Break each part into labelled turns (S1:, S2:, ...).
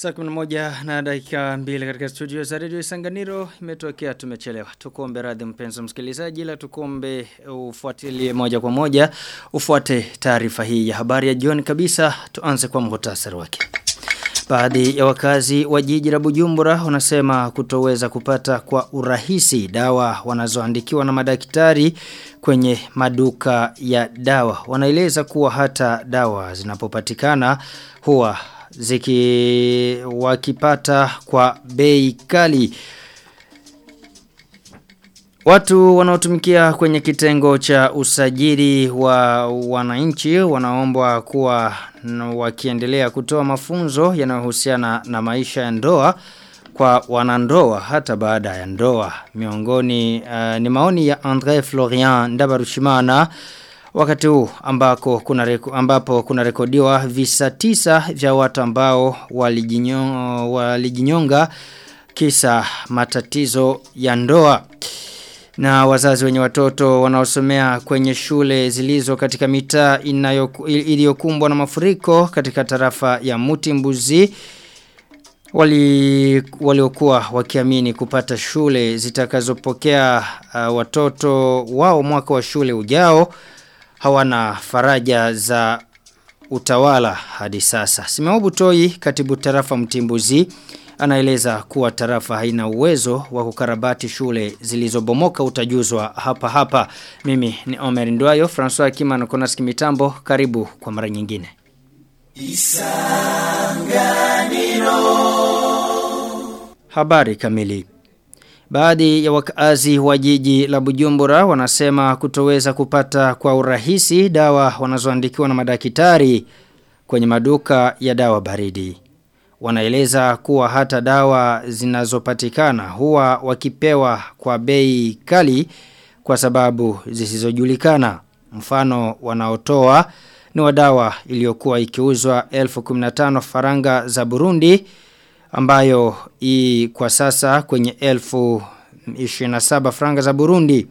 S1: Saa 11 na dakika mbili katika studio za Radio Isanganiro imetokea tumechelewa. Tukuombe radhi mpenzi msikilizaji ila tukuombe ufuatilie moja kwa moja ufuate taarifa hii ya habari ya jioni kabisa tuanze kwa muhtasari wake. Baadhi ya wakazi wa jiji la Bujumbura wanasema kutoweza kupata kwa urahisi dawa wanazoandikiwa na madaktari kwenye maduka ya dawa. Wanaeleza kuwa hata dawa zinapopatikana huwa ziki wakipata kwa bei kali. Watu wanaotumikia kwenye kitengo cha usajili wa wananchi wanaombwa kuwa wakiendelea kutoa mafunzo yanayohusiana na maisha ya ndoa kwa wanandoa hata baada ya ndoa. Miongoni uh, ni maoni ya André Florian Ndabarushimana wakati huu ambako kuna reko, ambapo kuna rekodiwa visa tisa vya watu ambao walijinyonga, walijinyonga kisa matatizo ya ndoa. Na wazazi wenye watoto wanaosomea kwenye shule zilizo katika mitaa iliyokumbwa na mafuriko katika tarafa ya Mutimbuzi wali waliokuwa wakiamini kupata shule zitakazopokea uh, watoto wao mwaka wa shule ujao hawana faraja za utawala hadi sasa. Simeobu Toi katibu tarafa Mtimbuzi anaeleza kuwa tarafa haina uwezo wa kukarabati shule zilizobomoka utajuzwa hapa hapa. Mimi ni Omer Ndwayo, François Kimano Konas Kimitambo, karibu kwa mara nyingine. Isanganiro Habari kamili Baadhi ya wakazi wa jiji la Bujumbura wanasema kutoweza kupata kwa urahisi dawa wanazoandikiwa na madaktari kwenye maduka ya dawa baridi. Wanaeleza kuwa hata dawa zinazopatikana huwa wakipewa kwa bei kali kwa sababu zisizojulikana. Mfano wanaotoa ni wa dawa iliyokuwa ikiuzwa 1015 faranga za Burundi ambayo i kwa sasa kwenye elfu 27 franga za Burundi.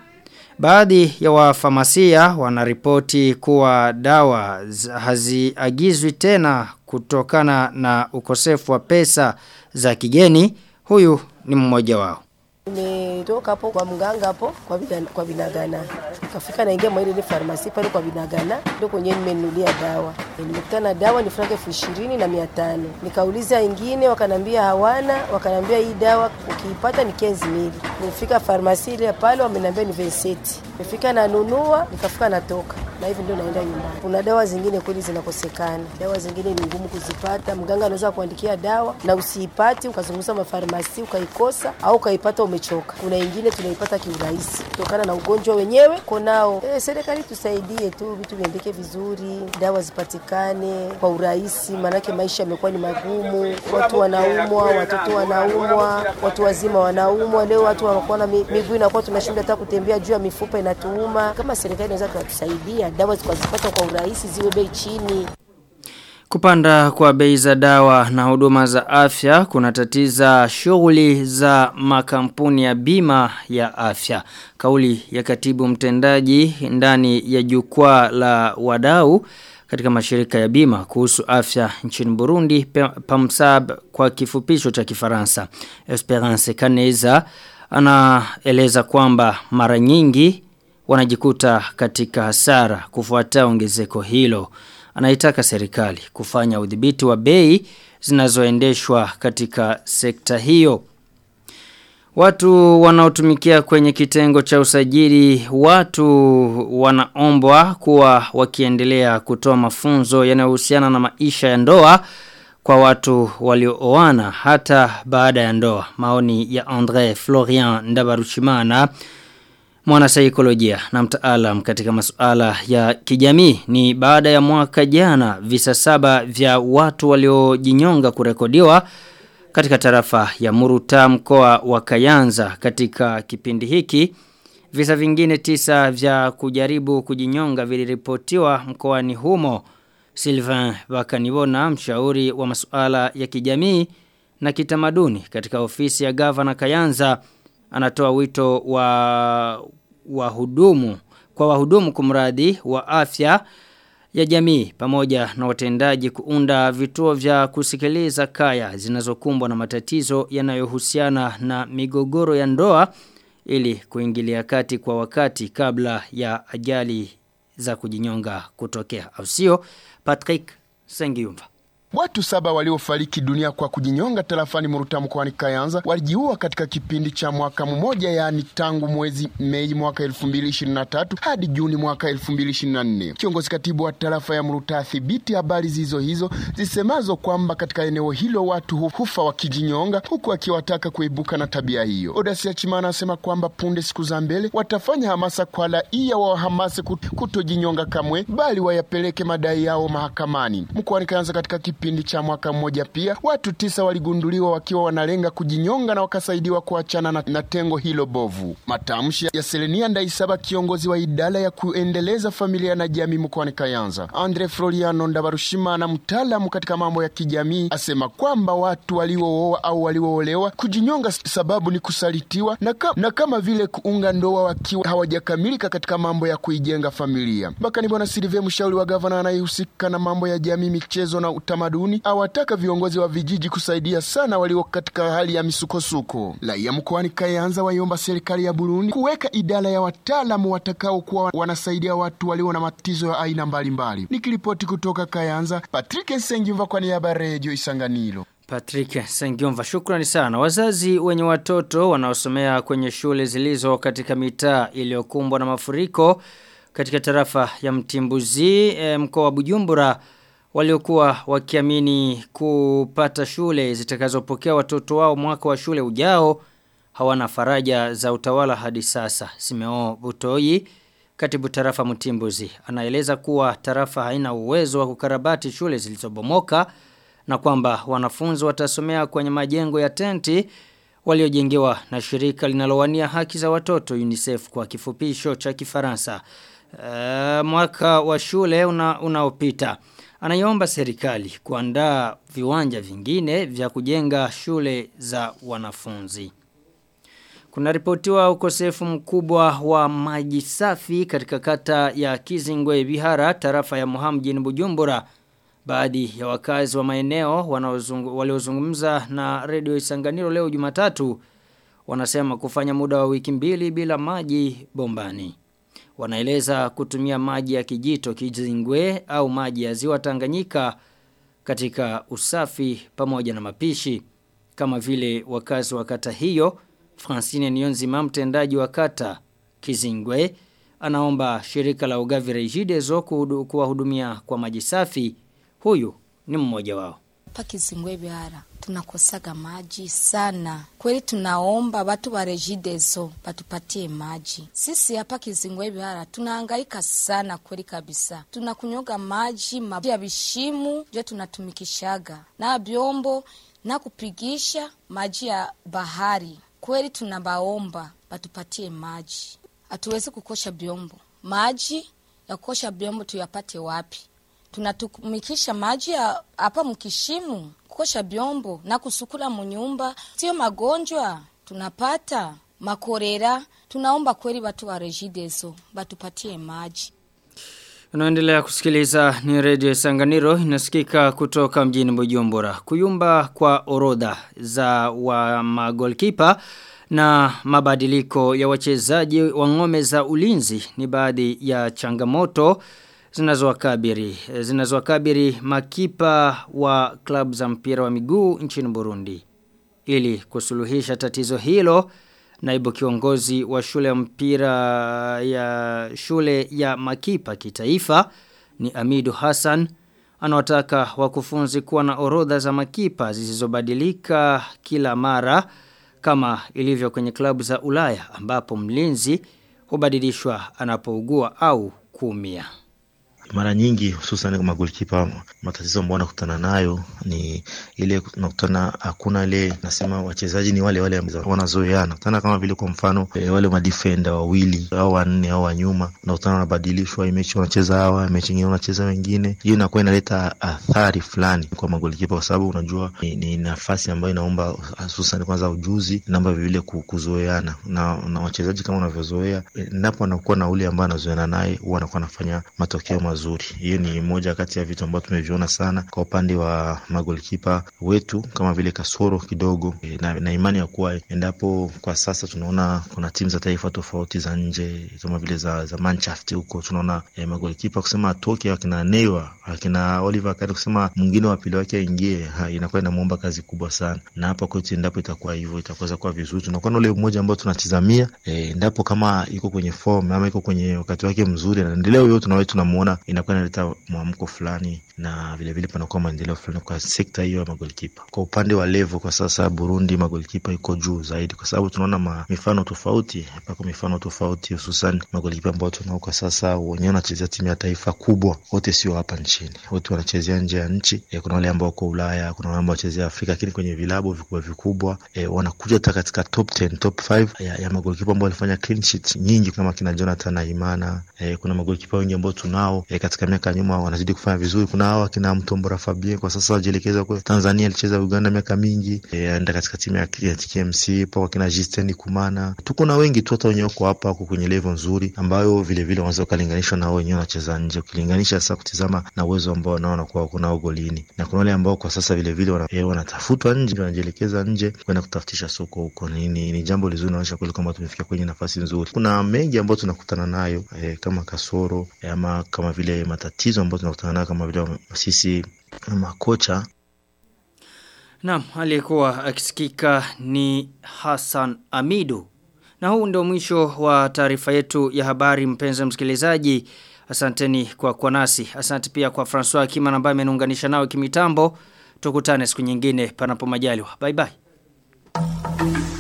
S1: Baadhi ya wafamasia wanaripoti kuwa dawa haziagizwi tena kutokana na ukosefu wa pesa za kigeni. Huyu ni mmoja wao.
S2: Nimetoka hapo kwa mganga hapo kwa bina, kwa binagana. Nikafika naingia mwa ile farmasi pale kwa binagana ndio kwenye nimenunulia dawa. Nilikutana dawa ni franka elfu ishirini na mia tano. Nikauliza ingine wakanambia hawana, wakanambia hii dawa ukiipata ni kenzi mili. Nilifika farmasi ile pale wamenambia ni veseti. Nifika nanunua, nikafika natoka. Na hivi ndio naenda nyumbani. Kuna dawa zingine kweli zinakosekana. Dawa zingine ni ngumu kuzipata. Mganga anaweza kuandikia dawa na usiipati ukazunguza mafarmasi ukaikosa au ukaipata umechoka. Kuna ingine tunaipata kiurahisi kutokana na ugonjwa wenyewe konao. Eh, serikali tusaidie tu vitu viendeke vizuri, dawa zipatikane kwa urahisi, maanake maisha yamekuwa ni magumu. Watu wanaumwa, watoto wanaumwa, watu wazima wanaumwa. Leo watu wanakuwa na miguu inakuwa tunashinda hata kutembea juu ya mifupa inatuuma. Kama serikali inaweza kutusaidia, dawa zikazipata kwa urahisi, ziwe bei chini.
S1: Kupanda kwa bei za dawa na huduma za afya kunatatiza shughuli za makampuni ya bima ya afya. Kauli ya katibu mtendaji ndani ya jukwaa la wadau katika mashirika ya bima kuhusu afya nchini Burundi PAMSAB kwa kifupisho cha Kifaransa. Esperance Kaneza anaeleza kwamba mara nyingi wanajikuta katika hasara kufuatia ongezeko hilo anaitaka serikali kufanya udhibiti wa bei zinazoendeshwa katika sekta hiyo. Watu wanaotumikia kwenye kitengo cha usajili watu wanaombwa kuwa wakiendelea kutoa mafunzo yanayohusiana na maisha ya ndoa kwa watu waliooana hata baada ya ndoa. Maoni ya André Florian Ndabarushimana mwana saikolojia na mtaalam katika masuala ya kijamii ni baada ya mwaka jana visa saba vya watu waliojinyonga kurekodiwa katika tarafa ya Muruta mkoa wa Kayanza katika kipindi hiki visa vingine tisa vya kujaribu kujinyonga viliripotiwa mkoani humo Sylvain Bakanibona mshauri wa masuala ya kijamii na kitamaduni katika ofisi ya gavana Kayanza anatoa wito wa wahudumu kwa wahudumu kumradi wa afya ya jamii pamoja na watendaji kuunda vituo vya kusikiliza kaya zinazokumbwa na matatizo yanayohusiana na migogoro ya ndoa ili kuingilia kati kwa wakati kabla ya ajali za kujinyonga kutokea. Au sio? Patrick Sengiumva.
S3: Watu saba waliofariki dunia kwa kujinyonga tarafani Muruta mkoani Kayanza walijiua katika kipindi cha mwaka mmoja, yaani tangu mwezi Mei mwaka 2023 hadi Juni mwaka 2024. Kiongozi katibu wa tarafa ya Muruta athibiti habari zizo hizo zisemazo kwamba katika eneo hilo watu hufa wakijinyonga, huku akiwataka kuibuka na tabia hiyo. Odasia Chimana anasema kwamba punde siku za mbele watafanya hamasa kwa raia wahamase kutojinyonga kamwe, bali wayapeleke madai yao mahakamani. Mkoani Kayanza katika kipindi cha mwaka mmoja pia watu tisa waligunduliwa wakiwa wanalenga kujinyonga na wakasaidiwa kuachana na, na tengo hilo bovu. Matamshi ya Selenia Ndaisaba, kiongozi wa idara ya kuendeleza familia na jamii mkoani Kayanza. Andre Floriano Ndabarushimana, mtaalamu katika mambo ya kijamii, asema kwamba watu waliooa au walioolewa kujinyonga sababu ni kusalitiwa na, ka, na kama vile kuunga ndoa wakiwa hawajakamilika katika mambo ya kuijenga familia. Bakani Bwana Silve, mshauri wa gavana anayehusika na mambo ya jamii, michezo na utamaduni awataka viongozi wa vijiji kusaidia sana walio katika hali ya misukosuko. Raia mkoani Kayanza waiomba serikali ya Burundi kuweka idara ya wataalamu watakaokuwa wanasaidia watu walio na matatizo ya aina mbalimbali. Nikiripoti kutoka Kayanza, Patrick Sengimva kwa niaba ya Redio Isanganiro.
S1: Patrick Sengiomva shukrani sana. Wazazi wenye watoto wanaosomea kwenye shule zilizo katika mitaa iliyokumbwa na mafuriko katika tarafa ya Mtimbuzi e, mkoa wa Bujumbura waliokuwa wakiamini kupata shule zitakazopokea watoto wao mwaka wa shule ujao hawana faraja za utawala hadi sasa. Simeo Butoi katibu tarafa Mtimbuzi anaeleza kuwa tarafa haina uwezo wa kukarabati shule zilizobomoka na kwamba wanafunzi watasomea kwenye majengo ya tenti waliojengewa na shirika linalowania haki za watoto UNICEF kwa kifupisho cha Kifaransa. Uh, mwaka wa shule una, unaopita anaiomba serikali kuandaa viwanja vingine vya kujenga shule za wanafunzi. Kuna ripotiwa ukosefu mkubwa wa maji safi katika kata ya Kizingwe Bihara tarafa ya Muhamu mjini Bujumbura. Baadhi ya wakazi wa maeneo waliozungumza na redio Isanganiro leo Jumatatu wanasema kufanya muda wa wiki mbili bila maji bombani. Wanaeleza kutumia maji ya kijito Kizingwe au maji ya ziwa Tanganyika katika usafi pamoja na mapishi. Kama vile wakazi wa kata hiyo, Francine Nionzima mtendaji wa kata Kizingwe anaomba shirika la ugavi Regideso kuwahudumia kwa maji safi. Huyu ni mmoja wao.
S4: Hapa Kizingwe Bihara tunakosaga maji sana. Kweli tunaomba watu wa Regideso batupatie maji. Sisi hapa Kizingwe Bihara tunahangaika sana kweli kabisa. Tunakunyoga maji maji ya bishimu ndio tunatumikishaga. Na byombo na kupigisha maji ya bahari. Kweli tunabaomba batupatie maji. Hatuwezi kukosha byombo. Maji ya kukosha byombo tuyapate wapi? tunatumikisha maji hapa mkishimu kukosha byombo na kusukula munyumba, sio magonjwa tunapata makorera. Tunaomba kweli watu wa Regideso batupatie maji.
S1: Unaendelea kusikiliza ni Radio Sanganiro inasikika kutoka mjini Bujumbura. Kuyumba kwa orodha za wa magolkipa na mabadiliko ya wachezaji wa ngome za ulinzi ni baadhi ya changamoto zinazowakabiri zinazowakabiri makipa wa klabu za mpira wa miguu nchini Burundi ili kusuluhisha tatizo hilo naibu kiongozi wa shule ya mpira ya shule ya makipa kitaifa ni Amidu Hassan anawataka wakufunzi kuwa na orodha za makipa zisizobadilika kila mara kama ilivyo kwenye klabu za Ulaya ambapo mlinzi hubadilishwa anapougua au kuumia
S5: mara nyingi hususan kama goalkeeper matatizo ambayo nakutana nayo ni ile nakutana hakuna ile nasema wachezaji ni wale wale wanazoeana nakutana kama vile kwa mfano e, wale madefender wawili au wanne au wanyuma nakutana wanabadilishwa mechi wanacheza hawa mechi nyingine wanacheza wengine hiyo inakuwa inaleta athari fulani kwa magolikipa kwa sababu unajua ni, ni nafasi ambayo inaomba hususan kwanza ujuzi namba vile kuzoeana na, na wachezaji kama unavyozoea endapo anakuwa na ule ambaye anazoeana naye huwa anakuwa anafanya matokeo mazuri wazuri. Hiyo ni moja kati ya vitu ambavyo tumeviona sana kwa upande wa magolikipa wetu kama vile kasoro kidogo e, na, na imani ya kuwa endapo kwa sasa tunaona kuna timu za taifa tofauti za nje kama vile za, za Mannschaft huko tunaona e, magolikipa kusema atoke akina Neuer akina Oliver Kahn kusema mwingine wa pili wake aingie inakuwa inamuomba kazi kubwa sana, na hapa kwetu endapo itakuwa hivyo itakuweza kuwa vizuri. Tunakuwa na ule mmoja ambao tunatizamia e, endapo kama iko kwenye form ama iko kwenye wakati wake mzuri na endeleo hiyo tunawe tunamuona inakuwa inaleta mwamko fulani na vile vile panakuwa maendeleo fulani kwa sekta hiyo ya magolikipa. Kwa upande wa level kwa sasa Burundi magolikipa iko juu zaidi, kwa sababu tunaona ma, mifano tofauti pako mifano tofauti, hususan magolikipa ambao tunao kwa sasa wenyewe wanachezea timu ya taifa kubwa, wote sio hapa nchini, wote wanachezea nje ya nchi e, kuna wale ambao wako Ulaya, kuna wale ambao wanachezea Afrika, lakini kwenye vilabu vikubwa vikubwa e, wanakuja hata katika top 10, top 5 ya, ya magolikipa ambao walifanya clean sheet nyingi kama kina Jonathan Aimana e, kuna magolikipa wengi ambao tunao e, katika miaka nyuma wanazidi kufanya vizuri. Kuna hao akina Mtombora Fabien kwa sasa wajielekeza kwa Tanzania, alicheza Uganda miaka mingi e, anaenda katika timu ya KMC kwa kina Justin Kumana. Tuko na wengi tu hata wenyewe kwa hapa kwenye level nzuri ambayo vile vile wanaweza kulinganishwa na wao wenyewe wanacheza nje, ukilinganisha sasa kutizama na uwezo ambao wanaona kwa kunao golini, na kuna wale ambao kwa sasa vile vile wana, e, wanatafutwa nje, wanajielekeza nje kwenda kutafutisha soko huko. Ni, ni, ni jambo lizuri, naonyesha kweli kwamba tumefika kwenye nafasi nzuri. Kuna mengi ambayo tunakutana nayo e, kama kasoro e, ama kama vile matatizo ambayo tunakutana nayo kama vile sisi makocha
S1: Naam, aliyekuwa akisikika ni Hassan Amidu. Na huu ndio mwisho wa taarifa yetu ya habari mpenzi msikilizaji. Asanteni kwa kwa nasi. Asante pia kwa François Kima ambaye ameniunganisha nao kimitambo. Tukutane siku nyingine panapo majaliwa. Bye bye.